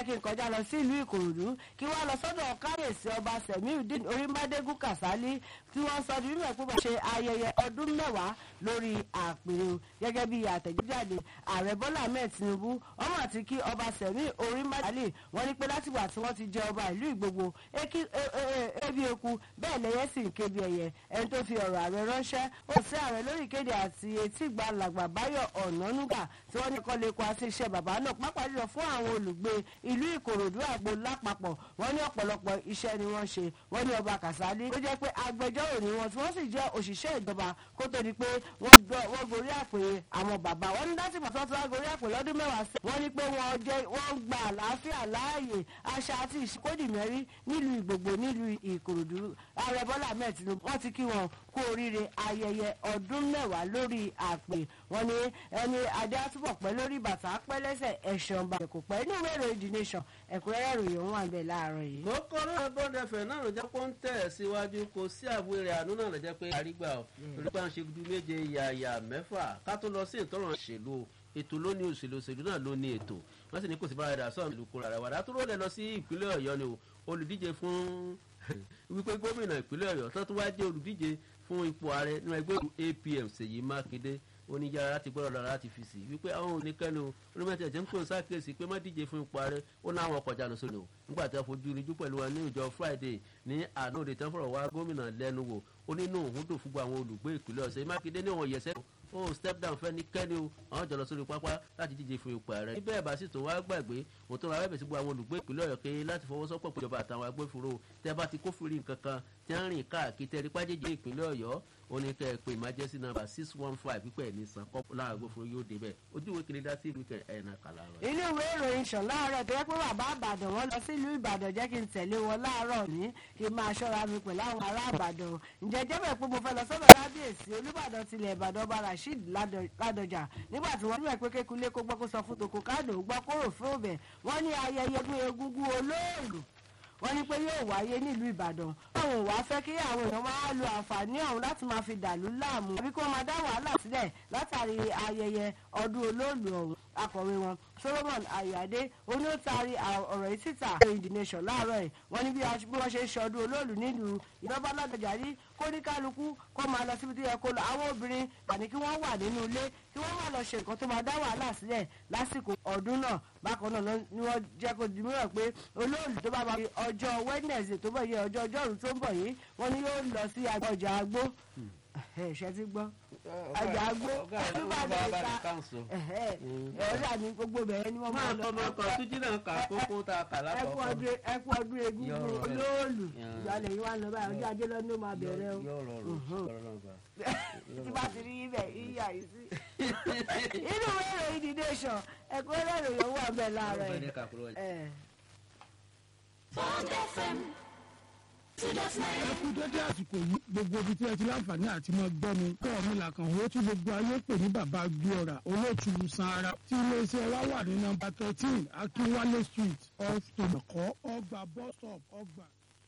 kí n kọjá lọ sí ìlú ìkòròdú kí wọ́n lọ sọ́dọ̀ káyèsí ọba sẹ̀míùdín orímbádégún kàsálí tí wọ́n sọ di mímọ̀ pé wọ́n ṣe ayẹyẹ ọdún mẹ́wàá lórí àpèrè gẹ́gẹ́ bí àtẹ̀jáde ààrẹ bọ́lá ahmed tinubu ọmọ àti kí ọba sẹ̀mí orímbádégún wọ́n ní pé látìgbà tí wọ́n ti jẹ ọba ìlú ìgbogbo ebi eku bẹ́ẹ̀ lẹ́yẹ sì ń kébi ẹ̀yẹ ẹni tó fi ọ̀rọ̀ ààrẹ ránṣẹ́ ó sí ààrẹ lórí ìkéde àti etí ìgbà làgbà báyọ̀ ọ̀nànúgà tí wọ́n ní kọ́ lè kó àti iṣẹ́ bàbá náà pápá jùlọ fún àwọn olùgbé ìlú ìkòròdú àgbo lápapọ̀ wọ́n ní ọ̀pọ̀lọpọ̀ iṣẹ́ ni wọ́n ṣe wọ́n ní ọba kàsálí ó jẹ́ pé agbẹjọ́rò ni wọ́n tí wọ́n sì jẹ́ òṣìṣẹ́ ìjọba kó tó di pé wọ́n gorí àpè àwọn bàbá wọ́n ní láti pàtó tí wọ́n gorí àpè lọ́dún mẹ́wàá sí wọ́n ní pé wọ́n jẹ́ wọ́n gba àlàáfíà láàyè àṣà àti ìṣíkódìmẹ́rí nílùú ìgbògbò nílùú ìkòròdú ààrẹ bọ́lá ahmed tinubu wọ́n ti kí wọn kú oríire ayẹyẹ ọdún mẹ́wàá lórí àpè wọ́n ní ẹni adé àtúbọ̀ pẹ́ lórí bàtà pẹ́ lẹ́sẹ̀ ẹ̀ṣọ́ ọba kò pẹ́ inú ìwé ìròyìn the nation ẹ̀kúnrẹ́rẹ́ ìròyìn òun wà bẹ́ẹ̀ láàárọ̀ yìí. mo kọ́ lọ́rọ̀ bọ́ọ̀dù ẹ̀fẹ̀ náà ló jẹ́ pé ó ń tẹ̀ síwájú kò sí àbúrò àánú náà ló jẹ́ pé àrígbà ọ̀ torí pé à ń ṣe gudu méje yàyà mẹ́fà ká tó lọ sí ìtọ́rọ̀ òṣèlú ètò ló ní òṣèlú òṣèlú náà ló ní ètò wọ́n sì ní kò sí bára dà sọ́ọ̀mù ìlú kóra rẹ̀ wàdà tó rọ́ọ̀lẹ̀ lọ sí ìpínlẹ̀ ọ̀yọ́ ni olùdíje fún wípé gómìnà ìpínlẹ̀ ọ̀yọ́ tó tún wá jẹ́ olùdíje fún ipò ààrẹ nínú ẹgbẹ́ apm ṣèyí mákindé oníjàrá láti gbọ́dọ̀ lọ láti fi sí wípé àwọn oníkẹ́ni o onímọ̀tì ẹ̀jẹ̀ ń pè ń sákèsí pé má díje fún ipò ààrẹ ó ní àwọn ọkọ̀ jáde sóni o nígbà tí wọ́n fojú rinjú pẹ̀lú wọn ní ìjọ friday ní àná òde tán fọ̀rọ̀ wá gómìnà lẹ́nu wò ó nínú òun dùn fún àwọn olùgbé ìpínlẹ̀ ọ̀sẹ̀ mákindé ní wọn yẹsẹ̀ ó step down fẹ́ ní kẹ́ni o àwọn jọ lọ sórí pápá láti díje fún ipò ààrẹ níbẹ̀ ẹ̀ bá sì tún wá gbàgbé òun tó ra wẹ́bẹ̀ sí gbogbo àwọn olùgbé ìpínlẹ̀ ọ̀yọ́ kéé láti fọwọ́sọ́pọ̀ péjọba àtàwọn agbófinró tẹ́ bá ti kófìrí nǹkan kan tí wọ́n rìn káàkiri tẹ́ rí pájéjì ìpínlẹ̀ ọ̀yọ́ ó ní kẹ́ ẹ pé emergency number six one five pípẹ́ ní san kọ́ láwọn agbófinró yóò débẹ̀ ojú ìwé kiri dá sí ìlú kẹ ẹ̀nà kàlà rẹ̀. inú ìwé ìròyìn sàn láàárọ̀ tó yẹ pé bàbá àbàdàn wọn lọ sí ìlú ìbàdàn jẹ́ kí n tẹ̀lé wọn láàárọ̀ ní kí n máa ṣọ́ra mi pẹ̀lú àwọn ará àbàdàn ǹjẹ́ jẹ́ bẹ̀ pé mo fẹ́ lọ sọ́dọ̀ lábíyèsí olúbàdàn tilẹ̀ ìbàdàn ọba rasheed ládọjà nígbà tí wọ́n níbẹ̀ pé kékulé kó gbọ́ kó sọ fún tòkó káàdò gbọ́ kóró fún òbẹ̀ wọ́n ní ayẹyẹ ọdún egúngún olóòlù wọ́n ní pé yóò wáyé nílùú ìbàdàn àwọn ò wá fẹ́ kí àwọn èèyàn máa lo àǹfààní ọ̀hún láti máa fi dàlú láàmú àbí kí wọ́n máa dá wàhálà sílẹ̀ látàrí ayẹyẹ ọdún olóòlù ọ̀hún akọ̀wé wọn solomon ayọ̀adé oní ó taari ọ̀rọ̀ yìí síta in the nation láàárọ̀ ẹ̀ wọ́n ní bí wọ́n ṣe ń ṣọdún olóòlù nílùú ìjọba ládọjà rí kó ní kálukú kó máa lọ síbi tó yẹ kó lọ àwọn obìnrin àní kí wọ́n wà nínú ilé kí wọ́n máa lọ ṣe nǹkan tó máa dá wàhálà sílẹ̀ lásìkò ọdún náà bákan náà ni wọ́n jẹ́ kó di mìíràn pé olóòlù tó bá máa fi ọjọ́ wednesday tó bọ̀ yẹ ọjọ́ ọjọ́rú tó ń bọ̀ yìí wọ́n ní yóò lọ sí ọjà agbó ṣe ti gbọ́ ọjà agbó olúbàdàn ìta ẹ̀rọ àní gbogbo bẹ̀rẹ̀ ni wọ́n máa lọ. máa tọ́ túnjí náà kà kókó tá a kà lápapọ̀. ẹkú ọdún egúngún olóòlù ìgbàlẹ̀ yìí wà lọ báyìí ọjọ́ ajé lọ́dún máa bẹ̀rẹ̀ o. yóò rọrùn tí bá ti rí ibẹ̀ yíyà yìí sí. inú ìwé ìròyìn the nation ẹ̀kọ́ ẹlẹ́rìí yòówù àbẹ̀ láàárọ̀ ẹ̀. Bond FM ẹ kú dédé àsìkò yìí gbogbo ibi tí ẹ ti láǹfààní àti mọ gbọ́ mi kọ́ mi làkàn owó tí gbogbo ayé pè ní bàbá gbéọ̀rà olóòtú sanra tí iléeṣẹ́ wa wà ní nọmba thirteen akínwálé street off tòmọ̀kọ́ ọgbà bus stop ọgbà.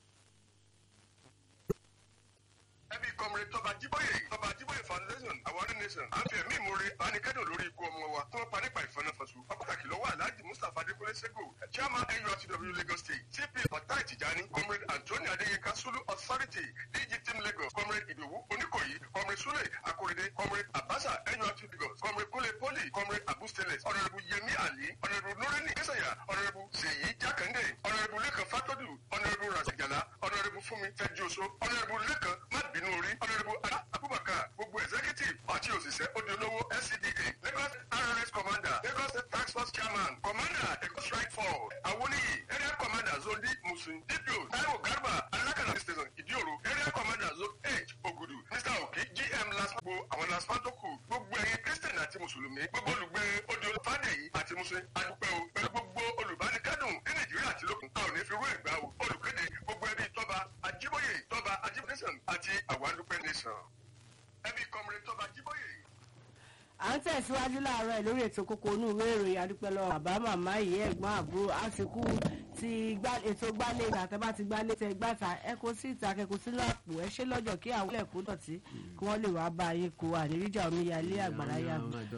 ẹbí kọmire tọba jíbóyè tọba jíbóyè foundation àwárí nation àfi ẹ̀mí ìmoore ànikẹ́dùn lórí ikú ọmọ wa tí wọ́n pa nípa ìfọnáfọ̀sù pàtàkì lọ́wọ́ aláàjì mustapha adékúnlé sego chairman nurtw lagos state cp fatai tijani comrade anthony adeyinka sulu authority dg team lagos comrade idowu oníkòyí comrade sule akorede comrade abasa nurtw lagos comrade kule poli comrade abu steles honourable yemi ali honourable nurini kesaya honourable seyi jakande honourable lekan fatodu honourable rasajala honourable fumi fẹjọso honourable lekan mabinu orí honourable abubakar gbogbo executive àti òṣìṣẹ́ odolówó scda lagos rrs commander lagos state tax force chairman commander eko strike force awoniyi area commander zone d musun dpo taiwo garba alakana station idioro area commander zone h ogudu mr oki gm laspo àwọn laspo tó kù gbogbo ẹyin christian àti mùsùlùmí gbogbo olùgbé odò fàdèyí àti musin adúpẹ́ o pẹ̀lú gbogbo olùbánikẹ́dùn ní nàìjíríà àti lókun a ò ní fi rú ẹ̀gbá o olùkéde gbogbo ẹbí tọ́ba ajíbóyè tọ́ba ajíbóyè nation àti àwàdúpẹ́ nation ẹbí kọmire tọ́ba ajíbóyè à ń tẹ̀síwájú láàárọ̀ ẹ̀ lórí ètò kókó inú ìwé ìròyìn adúpẹ́ lọ bàbá màmá ìyá ẹ̀gbọ́n àbúrò àsìkò ti ètò gbálẹ̀ ìgbà tẹ́ bá ti gbálẹ̀ tẹ́ gbàtà ẹ kó sí ìta kẹ́kọ̀ọ́ sínú àpò ẹ ṣe lọ́jọ́ kí àwọn ẹ̀kọ́ dọ̀tí kí wọ́n lè wá bá yín kó àníríjà omíyalé àgbàrá yàgò.